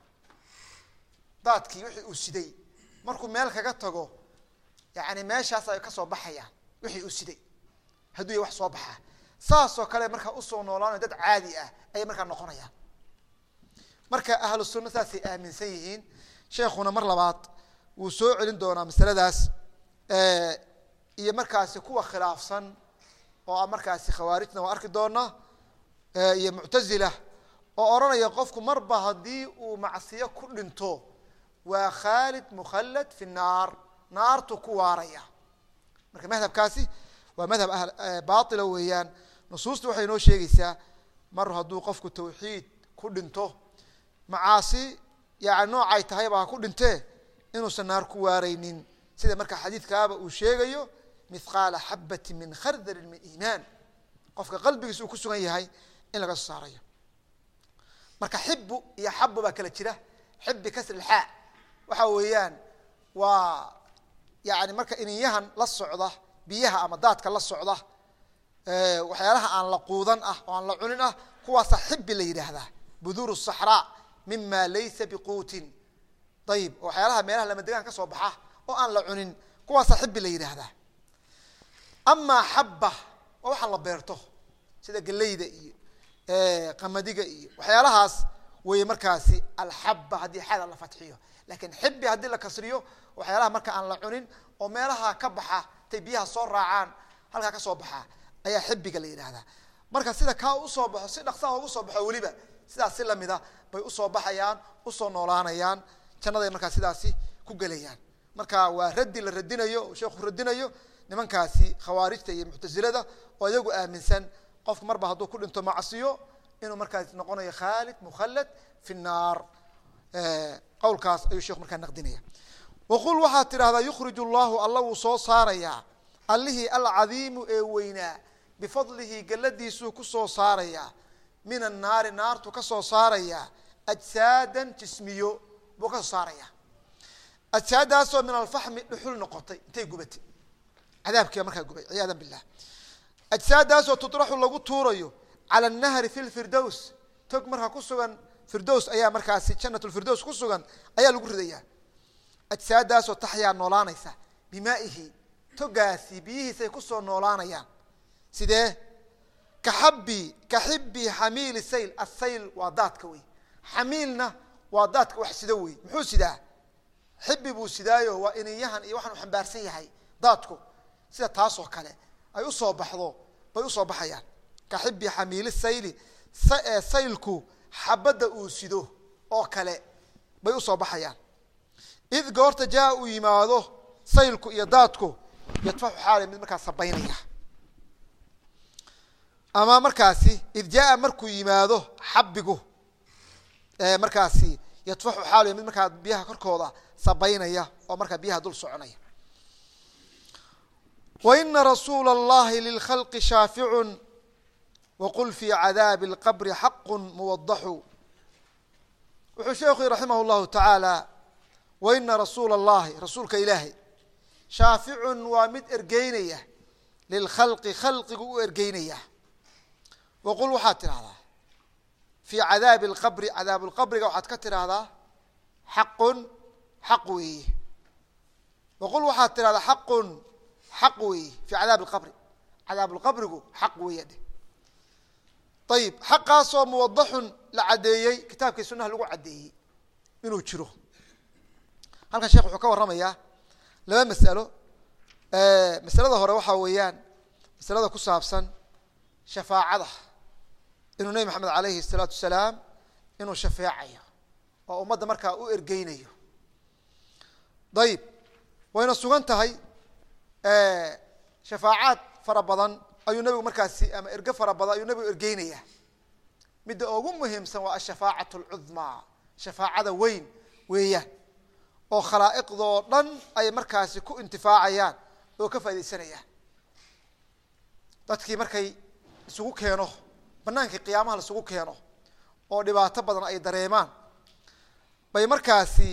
A: daadkii wixii uu siday markuu meel kaga tago yani meeshaas ay kasoo baxayaan wixii uu siday hadduu ya wax soo baxaa saasoo kale markaa usoo noolaanayo dad caadi ah ayay markaa noqonayaan marka ahlu sunna saasay aaminsan yihiin sheekuna mar labaad wuu soo celin doonaa masaladaas iyo markaasi kuwa khilaafsan oo a markaasi khawaarijna waa arki doona iyo muctazila oo odhanaya qofku marba haddii uu macsiyo ku dhinto waa khaalid mukhallad fi naar naartu ku waaraya marka madhabkaasi waa madhab baila weeyaan nusuusta waxay inoo sheegaysaa mar hadduu qofku tawxiid ku dhinto macaasi yani noocay tahayba ha ku dhintee inuusan naar ku waareynin sida marka xadiidkaaba uu sheegayo mithqaala xabati min khardalin min iimaan qofka qalbigiisa uu ku sugan yahay in laga soo saarayo marka xibu iyo xabu baa kala jira xibi kasri xaa waxa weeyaan waa yani marka ininyahan la socda biyaha ama daadka la socda waxyaalaha aan la quudan ah oo aan la cunin ah kuwaasa xibi la yidhaahdaa buduur saxraa mima laysa biquutin ayib waxyaalaha meelaha lamadegaan ka soo baxa oo aan la cunin kuwaasa xibi la yidhaahdaa amaa xaba waa waxaan la beerto sida geleyda iyo qamadiga iyo waxyaalahaas weye markaasi alxaba haddii xada la fatxiyo lakin xibi haddii la kasriyo waxyaalaha marka aan la cunin oo meelaha ka baxa tay biyaha soo raacaan halkaa ka soo baxa ayaa xibiga la yidhaahdaa marka sida kaa usoo baxo si dhaksaha ugu soo baxo weliba sidaas si lamida bay usoo baxayaan usoo noolaanayaan jannaday markaa sidaasi ku gelayaan marka waa raddi la radinayo oo sheekhu radinayo nimankaasi khawaarijta iyo muctasilada oo iyagu aaminsan qofku marba hadduu ku dhinto macsiyo inuu markaas noqonayo khaalid mukhallad fi nnaar qowlkaas ayuu sheekhu markaa naqdinaya waqul waxaad tidhahdaa yukhriju llahu alla wuu soo saarayaa allihii alcadiimu ee weynaa bifadlihi galladiisuu ku soo saarayaa min annaari naartu ka soo saarayaa ajsaadan jismiyo buu ka soo saarayaa ajsaadaasoo min alfaxmi dhuxul noqotay intay gubatay cadaabkiiba markaa gubay ciyaada billah ajsaadaasoo tudraxu lagu tuurayo cala annahri fi lfirdows tog markaa ku sugan firdows ayaa markaasi janat lfirdows ku sugan ayaa lagu ridayaa ajsaadaasoo taxyaa noolaanaysa bimaaihi togaasi biyihiisay kusoo noolaanayaan sidee kaxabi kaxibi xamiili sayl asayl waa daadka wey xamiilna waa daadka wax sido wey muxuu sidaa xibi buu sidaayo waa iniyahan iyo waxaan u xambaarsan yahay daadku sida taasoo kale ay usoo baxdo bay usoo baxayaan kaxibi xamiili sayli saylku xabadda uu sido oo kale bay usoo baxayaan id goorta jaa uu yimaado saylku iyo daadku yadfaxu xaali mid markaa sabaynaya ama markaasi id jaa markuu yimaado xabigu markaasi yadfaxu xaali mid markaa biyaha korkooda sabaynaya oo markaa biyaha dul soconaya waina rasuula اllahi lilkhalqi shaaficu waqul fi cadaabi اlqabri xaqu muwadaxu wuxuu sheekhu raximah اllahu tacaala waina rasuula اllahi rasuulka ilaahay shaaficun waa mid ergeynaya lilkhalqi khalqigu u ergeynaya waqul waxaad tidhahdaa fii cadaabi اlqabri cadaab lqabriga waxaad ka tidhaahdaa xaqun xaq weeye waqul waxaad tidhahdaa xaqun xaq weeye fii cadaabi lqabri cadaab lqabrigu xaq weeye dheh ayib xaqaasoo muwadaxun la caddeeyey kitaabkii sunaha lagu caddeeyey inuu jiro halkan sheekh wuxuu ka warramayaa laba masalo masalada hore waxaa weeyaan masalada ku saabsan shafaacada inuu nebi maxamed alayhi الsalaatu wasalaam inuu shafeecayo oo ummadda markaa u ergeynayo ayib wayna sugan tahay shafaacaad fara badan ayuu nebigu markaasi ama erge fara badan ayuu nebigu ergeynaya midda ugu muhiimsan waa ashafaacaة اlcudmaa shafaacada weyn weeyaan oo khalaa'iqdoo dhan ay markaasi ku intifaacayaan oo ka faa'idaysanayaan dadkii markay isugu keeno banaankii qiyaamaha la isugu keeno oo dhibaato badan ay dareemaan bay markaasi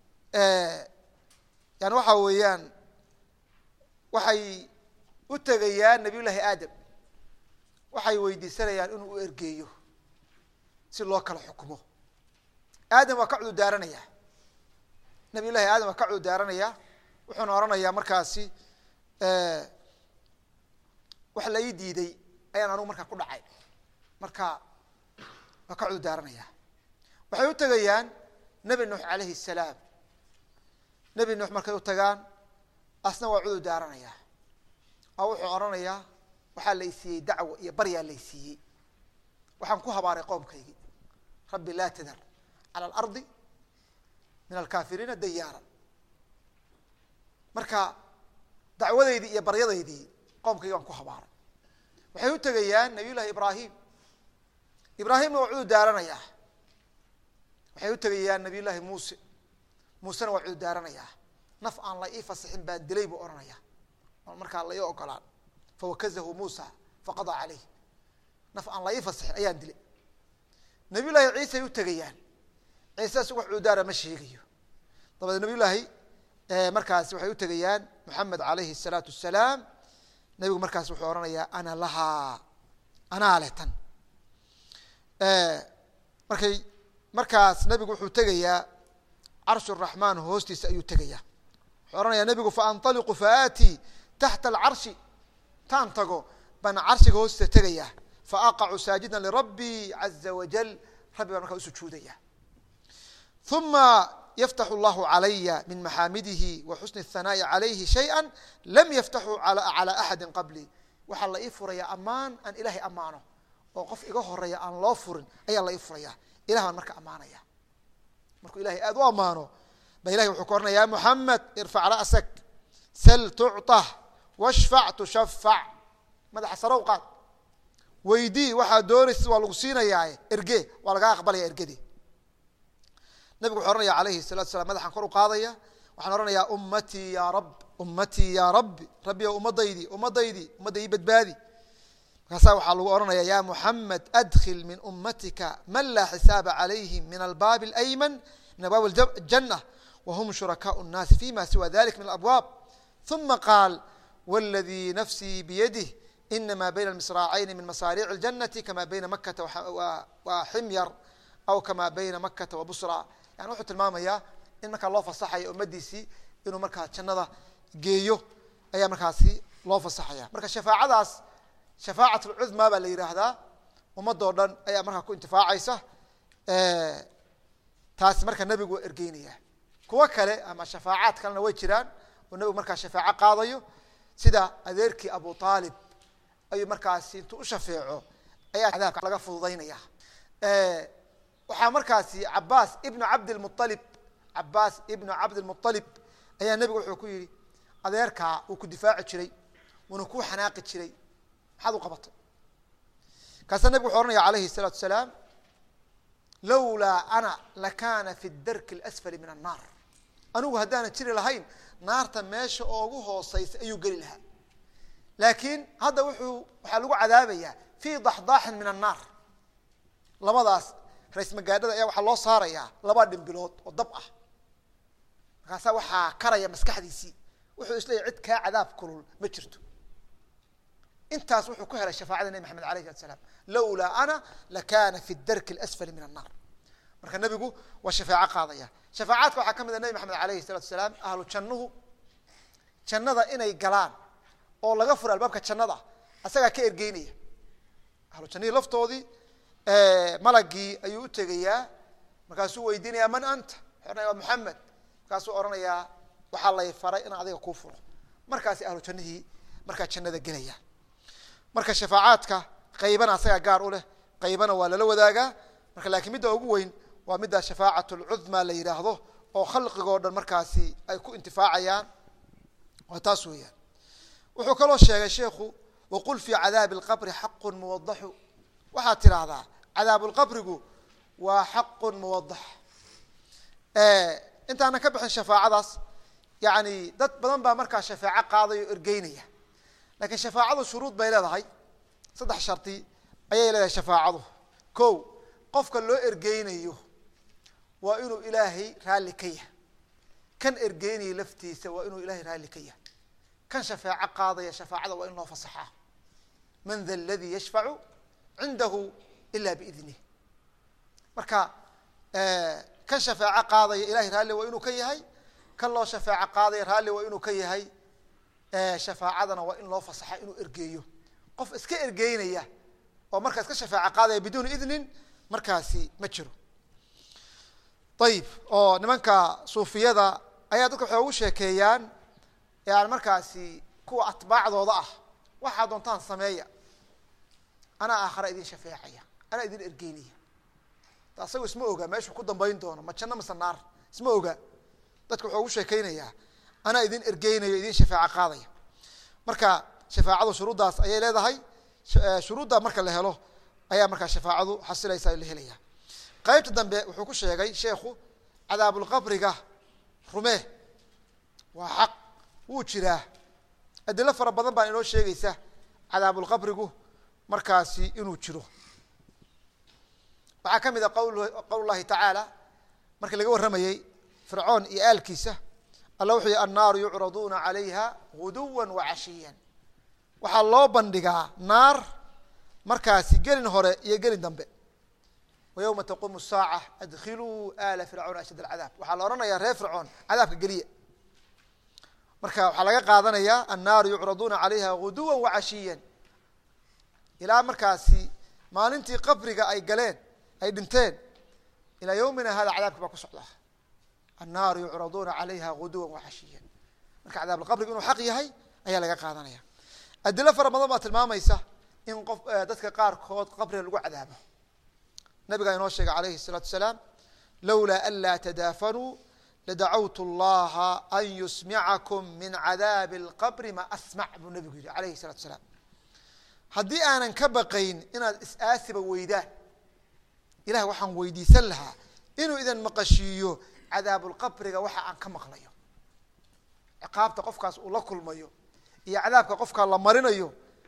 A: yani waxa weeyaan waxay u tegayaan nabiy llaahi aadam waxay weydiisanayaan inuu u ergeeyo si loo kala xukumo aadam waa ka cudurdaaranaya nabiy llahi aadam waa ka cudurdaaranaya wuxuuna oranayaa markaasi wax la ii diiday ayaan anugu markaa ku dhacay marka waa ka cudurdaaranaya waxay u tegayaan nebi nuux alayhi الsalaam nebi nuux markay u tagaan asna waa cudur daaranaya oo wuxuu oranayaa waxaa la isiiyey dacwo iyo baryaa la isiiyey waxaan ku habaaray qoomkaygii rabbi laa tadar calى اlardi min alkafiriina dayaara marka dacwadeydii iyo baryadaydii qoomkaygi waan ku habaaray waxay u tegayaan nabiy llahi ibrahim ibraahimna waa cudur daaranayaa waxay u tegayaan nabiy llaahi muuse muusena waa cudur daaranayaa naf aan la ii fasixin baan dilay buu ohanaya oon markaa la ii ogolaan fawakazahu muusa faqadaa caleyh naf aan la ii fasixin ayaan dilay nabiy llaahi ciisay u tegayaan ciise isagu wax cududaara ma sheegayo dabadeed nabiy llaahi markaasi waxay u tegayaan moxamed alayhi الsalaatu wasalaam nabigu markaas wuxuu ohanayaa ana lahaa anaa leh tan markay markaas nabigu wuxuu tegayaa carsh الraxmaan hoostiisa ayuu tegayaa wuxuu ohanayaa nabigu faanطaliqu faaatii taxta alcarshi taan tago baan carshiga hoostiisa tegayaa faaqacu saajida lirabbi caza wajal rabbi baan markaa usujuudaya uma yftax اllahu calaya min maxaamidihi wa xusni الhanaaءi calayhi shayئa lam yaftaxuu calى axadi qablii waxaa la ii furaya ammaan aan ilahay ammaano oo qof iga horeeya aan loo furin ayaa la ii furaya ilah baan marka ammaanaya markuu ilahay aada u ammaano ba ilahay wuxuu ka oranaya ya muxamed irfac ra'sak sal tucطah washfac tushafac madaxa sarow qaad weydii waxaa doonaysa waa lagu siinayaa erge waa lagaa aqbalaya ergedii nabigu wuxuu ohanaya alayhi salatu salam madaxaan kor u qaadaya waxaan ohanayaa ummatii ya rab ummatii ya rabbi rabbi o ummadaydii ummadaydii ummadda ii badbaadi markaasaa waxaa lagu ohanaya ya muxamed adkil min ummatika man laa xisaaba calayhim min albaabi alayman min abwaab اljana whm shurakaء الnaasi fima siwa dalik min alabwaab ثuma qaal wاladii nafsii biyadih inama bayna اmisraacayni min masaaric اljanati kama bayna makata wa ximyar aw kama bayna makata wa busra yani wuxuu tilmaamayaa in markaa loo fasaxaya ummadiisii inuu markaa jannada geeyo ayaa markaasi loo fasaxaya marka shafaacadaas shafaacat اlcudma baa la yidhaahdaa ummadoo dhan ayaa markaa ku intifaacaysa taasi marka nebigu waa ergeynaya kuwo kale ama shafaacaad kalena way jiraan oo nebigu markaa shafaaco qaadayo sida adeerkii abu aalib ayuu markaasi intuu u shafeeco ayaa cadaabka laga fududaynaya waxaa markaasi cabaas ibnu cabdilmualib cabaas ibnu cabdilmualib ayaa nebigu wuxuu ku yihi adeerkaa wuu ku difaaci jiray wuuna ku xanaaqi jiray maxaad u qabatay kaasa nebigu wuxuu ohanaya alayhi الsalaatu salaam lawlaa ana lakana fi darki اlasfali min annaar anigu haddaanan jiri lahayn naarta meesha oogu hooseysa ayuu geli lahaa laakiin hadda wuxuu waxaa lagu cadaabayaa fi daxdaaxin min annaar labadaas ra-is magaadhada ayaa waxaa loo saarayaa laba dhimbilood oo dab ah markaasaa waxaa karaya maskaxdiisii wuxuu isleeyahy cid kaa cadaab kulul ma jirto intaas wuxuu ku helay shafaacada nebi maxamed alayh salatu salaam lawlaa ana lakana fi darki اlasfali min annar marka nebigu waa shafaaco qaadaya shafaacaadka waxaa ka mid a nebi maxamed alayhi salatu salaam ahlu jannuhu jannada inay galaan oo laga furo albaabka jannada asagaa ka ergeynaya ahlu jannihii laftoodii malagii ayuu u tegayaa markaasuu weydiinaya man anta ohanaya waa maxamed markaasuu ohanayaa waxaa lay faray inaan adiga kuu furo markaasi ahlu jannihii markaa jannada gelaya marka shafaacaadka qaybana asagaa gaar u leh qaybana waa lala wadaagaa marka laakiin midda ugu weyn waa midda shafaacat lcudma la yidhaahdo oo khalqigoo dhan markaasi ay ku intifaacayaan waa taas weeyaan wuxuu kaloo sheegay sheikhu waqul fii cadaabi اlqabri xaqu muwadaxu waxaad tidhaahdaa cadaab lqabrigu waa xaqu muwadax intaanan ka bixin shafaacadaas yani dad badan baa markaa shafaaco qaadaya o ergeynaya lakin shafaacadu shuruud bay leedahay saddex shardi ayay leedahay shafaacadu ko qofka loo ergeynayo waa inuu ilaahay raalli ka yahay kan ergeynaya laftiisa waa inuu ilahay raalli ka yahay kan shafaaco qaadaya shafaacada waa in loo fasaxaa man da ladii yashfacu cindahu ila biidnih marka kan shafaaco qaadaya ilahay raalli waa inuu ka yahay kan loo shafaaco qaadaya raalli waa inuu ka yahay shafaacadana waa in loo fasaxa inuu ergeeyo qof iska ergeynaya oo markaa iska shafaaco qaadaya biduuni idnin markaasi ma jiro ayib oo nimanka suufiyada ayaa dadka waxay ugu sheekeeyaan yani markaasi kuwa atbaacdooda ah waxaa doontaan sameeya anaa aakhara idin shafeecaya anaa idin ergeynaya asaga isma oga meeshuu ku dambayn doono ma janno mise naar isma oga dadka wuxuu ugu sheekeynayaa anaa idin ergeynayo idin shafaaco qaadaya marka shafaacadu shuruuddaas ayay leedahay shuruudda marka la helo ayaa markaa shafaacadu xasilaysa la helaya qeybta dambe wuxuu ku sheegay sheekhu cadaabulqabriga rumee waa xaq wuu jiraa adilo fara badan baa inoo sheegaysa cadaabulqabrigu markaasi inuu jiro waxaa ka mid a qawl qowl llahi tacaala markii laga warramayey fircoon iyo aalkiisa alla wuxuu yihi annaaru yucraduuna calayha guduwa wacashiya waxaa loo bandhigaa naar markaasi gelin hore iyo gelin dambe wa yowma taquumu saaca adkhiluu ala fircauna ashad alcadaab waxaa la odhanayaa reer fircoon cadaabka geliya marka waxaa laga qaadanayaa annaaru yucraduuna calayha guduwa wacashiya ilaa markaasi maalintii qabriga ay galeen ay dhinteen ilaa yowmina hada cadaabki baa ku socdaa annaaru yucraduuna calayha guduwa wacashiya marka cadaabulqabriga inuu xaq yahay ayaa laga qaadanaya adilo fara badan baa tilmaamaysa in qof dadka qaarkood qabriga lagu cadaabo nabigaa inoo sheegay alayhi الsalaatu asalaam lowlaa an laa tadaafanuu ladacawtu اllaha an yusmicakum min cadaabi اlqabri ma asmac buu nabigu yihi alayhi الsalatu asalaam haddii aanan ka baqayn inaad is-aasiba weydaan ilahay waxaan weydiisan lahaa inuu idan maqashiiyo cadaabulqabriga waxa aan ka maqlayo ciqaabta qofkaas uu la kulmayo iyo cadaabka qofkaa la marinayo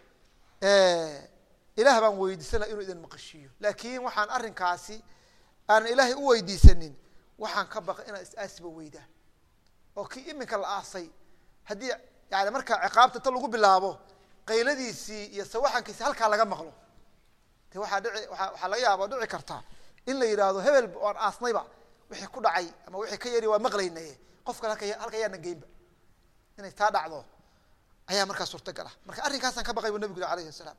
A: ilaah baan weydiisan laha inuu idan maqashiiyo laakiin waxaan arrinkaasi aanan ilaahay u weydiisanin waxaan ka baqay inaad is-aasiba weydaan oo kii iminka la aasay haddii yani markaa ciqaabta ta lagu bilaabo qayladiisii iyo sawaxankiisi halkaa laga maqlo de waxaa dhici waa waxaa laga yaaba dhici karta in la yidhaahdo hebel oan aasnayba wixii ku dhacay ama wixii ka yari waa maqlaynaye qofkan halka halka yaana geynba inay taa dhacdo ayaa markaa suurtagal ah marka arrinkaasaan ka baqay bu nabigu yiri alayhi asalaam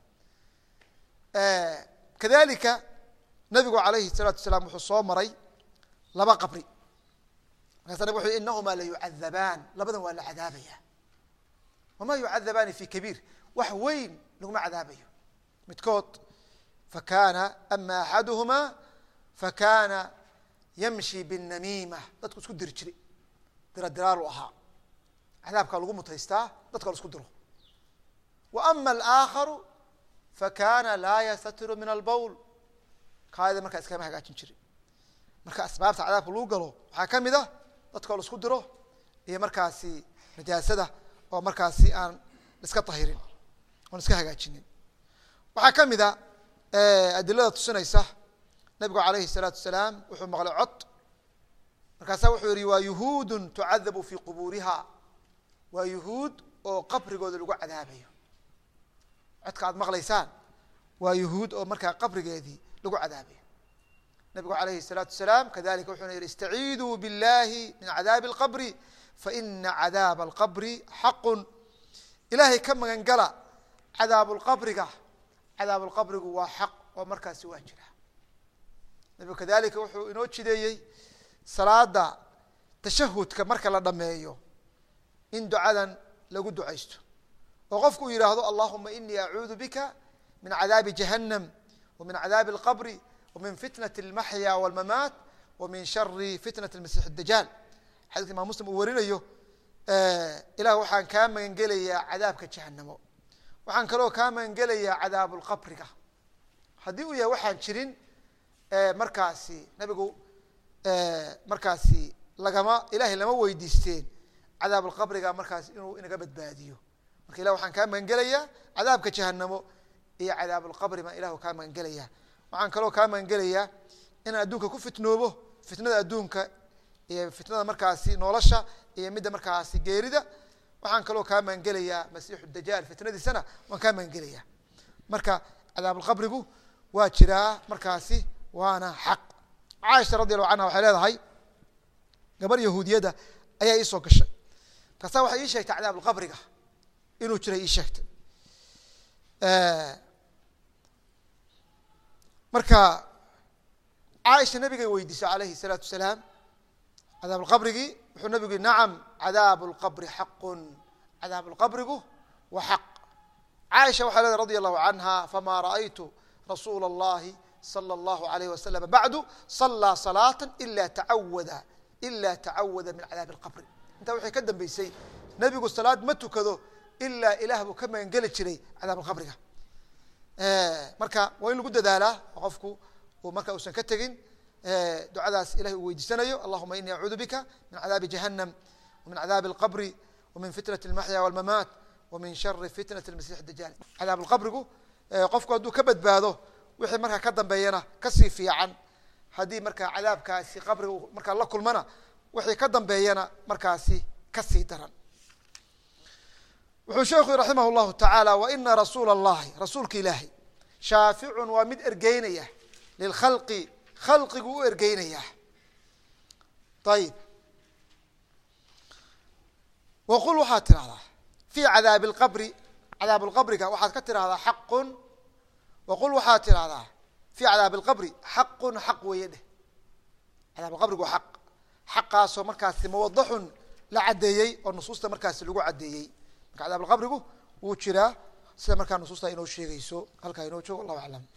A: kadalika nabigu alayhi الsalaatu wasalaam wuxuu soo maray laba qabri markaasa nabig wuxu yhi inahumaa la yucadabaan labadan waa la cadaabaya wama yucadabaani fi kabiir wax weyn laguma cadaabayo midkood fakana ama axaduhuma fakana yamshi bالnamiima dadku isku diri jiray dira diraalu ahaa cadaabkaa lagu mutaystaa dadka la isku diro wa ama alآakharu fakana laa yastatiru min albowl kaadida markaa iskama hagaajin jirin marka asbaabta cadaabka lagu galo waxaa ka mid a dadkao la isku diro iyo markaasi najaasada oo markaasi aan iska tahirin oon iska hagaajinin waxaa ka mid a adilada tusinaysa nabigu alayhi الsalaatu wasalaam wuxuu maqlay cod markaasa wuxuu yihi waa yuhuudu tucadabu fi quburiha waa yuhuud oo qabrigooda lagu cadaabayo codka aad maqlaysaan waa yuhuud oo markaa qabrigeedii lagu cadaabayo nabigu alayhi الsalaatu wasalaam kadalika wuxuuna yihi istaciiduu biاllahi min cadaabi اlqabri faina cadaaba alqabri xaqu ilaahay ka magan gala cadaabulqabriga cadaabulqabrigu waa xaq oo markaasi waa jira nabigu kadalika wuxuu inoo jideeyey salaada tashahudka marka la dhameeyo in ducadan lagu ducaysto oo qofku uu yidhaahdo allahuma inii acuudu bika min cadaabi jahannam wa min cadaabi alqabri wa min fitnati almaxya walmamaat wa min shari fitnati almasiix dajaal xadidka imam muslim uu warinayo ilah waxaan kaa magan gelayaa cadaabka jahanamo waxaan kaloo kaa magan gelayaa cadaabulqabriga haddii uu yahay waxaan jirin markaasi nabigu markaasi lagama ilahay lama weydiisteen cadaabulqabriga markaasi inuu inaga badbaadiyo marka ilah waxaan kaa magan gelayaa cadaabka jahanamo iyo cadaabulqabri baan ilahu kaa magan gelayaa waxaan kaloo kaa magan gelayaa inaan adduunka ku fitnoobo fitnada adduunka iyo fitnada markaasi nolosha iyo midda markaasi geerida waxaan kaloo kaa magan gelayaa masiixu dajaal fitnadiisana waan kaa magan gelayaa marka cadaabulqabrigu waa jiraa markaasi waana xaq caaisha radi allahu canha waxay leedahay gabar yahuudiyadda ayaa iisoo gashay markaasa waxay ii sheegtay cadaabulqabriga inuu jiray ii sheegtay marka caaisha nabigay weydiisay alayhi الsalaatu wasalaam cadaab lqabrigii wuxuu nabigu yihi nacam cadaabu lqabri xaqun cadaab lqabrigu wa xaq caaisha waxay leedahay radi allahu canha fama ra'aytu rasuula اllahi salى اllahu alayh wasalam bacdu salaa salaata ila tacawada ila tacawada min cadaabi اlqabri intaa waxay ka dambeysay nebigu salaad ma tukado ilaa ilaah buu ka magan geli jiray cadaab alqabriga marka waa in lagu dadaalaa oo qofku uu marka uusan ka tegin ducadaas ilahay uu weydiisanayo allahuma ini acuudu bika min cadaabi jahannam wamin cadaabi alqabri wamin fitnati almaxya walmamaat wamin shari fitnati almasix dajaal cadaab alqabrigu qofku hadduu ka badbaado wixii markaa ka dambeeyana kasii fiican haddii markaa cadaabkaasi qabriga markaa la kulmana wixii ka dambeeyana markaasi kasii daran wuxuu sheekhu yii raximah llahu tacaala waina rasuula allahi rasuulka ilaahay shaaficun waa mid ergeynaya lilkhalqi khalqigu u ergeynayaa ayib waqul waxaad tirahdaa fii cadaabi lqabri cadaab lqabriga waxaad ka tirahdaa xaqun waqul waxaad tirahdaa fii cadaabi lqabri xaqun xaq weeye dheh cadaab lqabrigu waa xaq xaqaasoo markaasi mawadaxun la caddeeyey oo nusuusta markaasi lagu caddeeyey marka cadaab lqabrigu wuu jiraa sida markaa nusuusta inoo sheegayso halkaa inoo joogo allahu aclam